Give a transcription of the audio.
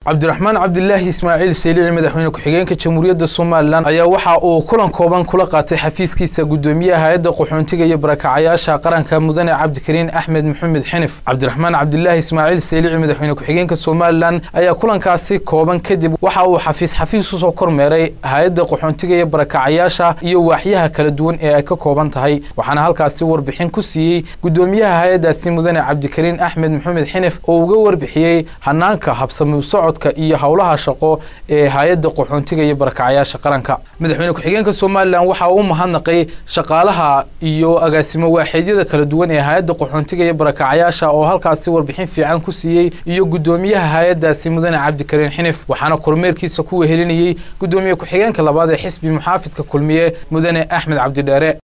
cabdiraxmaan cabdilaahi ismaaciil seylici madaxweyne ku-xigeenka jamhuuriyadda somalilan ayaa waxa uu kulan kooban kula qaatay xafiiskiisa guddoomiyaha hay-adda qaxoontiga iyo barakacayaasha qaranka mudane cabdikariin axmed maxamed xinif cabdiraxmaan cabdilaahi ismaaciil seylici madaxweyne ku-xigeenka somalilan ayaa kulankaasi kooban kadib waxa uu xafiis xafiis usoo kormeeray hay-adda qaxoontiga iyo barakacayaasha iyo waaxyaha kala duwan ee ay ka kooban tahay waxaana halkaasi warbixin ku siiyey guddoomiyaha hay-addaasi mudane cabdikariin axmed maxamed xinif oo uga warbixiyey hanaanka habsami socod iyo howlaha shaqo ee hay-adda qaxoontiga iyo barakacayaasha qaranka madaxweyne ku-xigeenka somalilan waxa uu mahadnaqay shaqaalaha iyo agaasimo waaxeedyada kala duwan ee hay-adda qaxoontiga iyo barakacayaasha oo halkaasi warbixin fiican ku siiyey iyo guddoomiyaha hay-addaasi mudane cabdikariin xinif waxaana kormeerkiisa ku wehelinayey guddoomiye ku-xigeenka labaad ee xisbi muxaafidka kulmiye mudane axmed cabdidheere